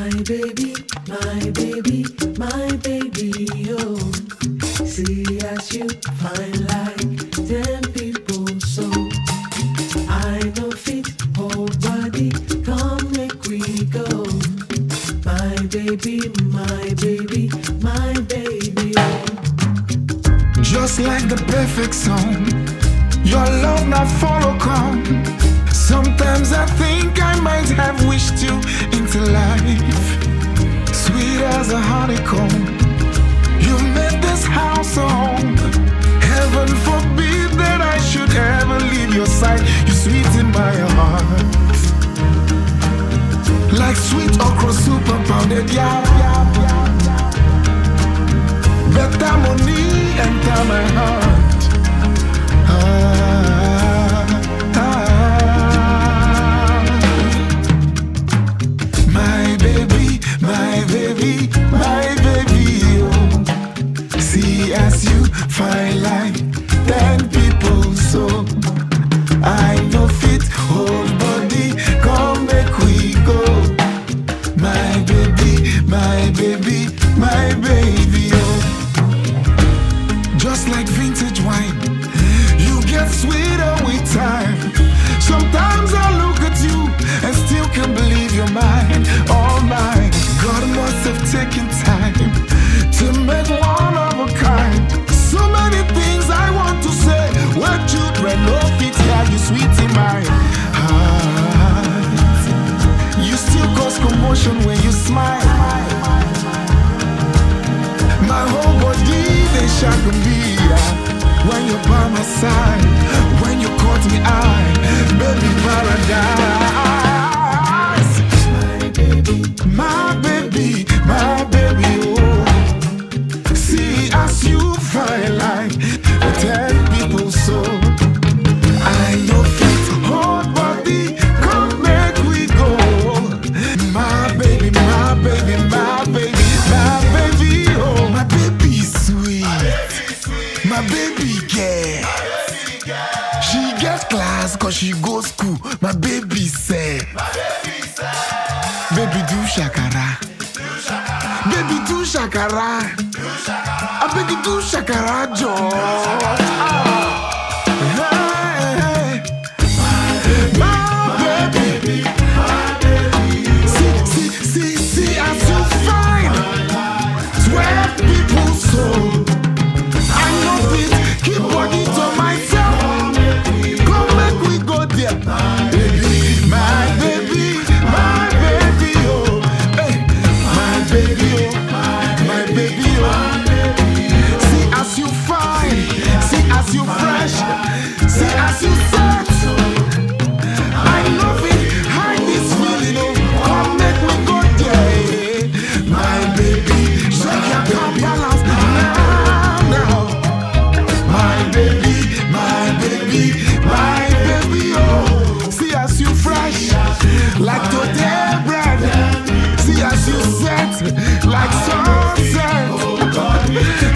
My baby, my baby, my baby, oh. See as you fine like ten people, so I know fit whole body. Come make we go. My baby, my baby, my baby, oh. Just like the perfect song, your love not follow come. Sometimes I think I might have wished you into life, sweet as a honeycomb. You made this house a home. Heaven forbid that I should ever leave your side. You sweet in my heart, like sweet okra soup and pounded yam. Better money enter my heart. Ah, ah. My baby, my baby, my baby, oh. See as you fine like ten people, so I know fit whole body. Come make we go. My baby, my baby, my baby, oh. Just like vintage wine, you get sweeter with time. Sometimes I look at you and still can't believe you're mine, all mine. God must have taken time to make one of a kind. So many things I want to say. When children no fit hear you sweet in my heart. You still cause commotion when you smile. My whole body they shock me when you're by my side. When you caught me eye, baby paradise. My baby, my baby, oh. See as you fine like ten people so. I know fit hold body, come make we go. My baby, my baby, my baby, my baby, oh, my baby sweet, my baby girl. She get class cause she go school. My baby say, baby do shakara, baby do shakara, I beg you do shakara, Joe. My baby, see, see, see, see as you find twelve people so. I know it, keep body to myself. Come make we go there, baby, my baby, my baby, oh, hey, my baby, oh, my baby, oh. See as you fine, see as you fresh, see as you set. I love it, hide this feeling, oh, come make me go there, my baby, shake your come balance now, now. My baby, my baby, my baby, oh. See as you fresh, like today bread. See as you set, like sunset.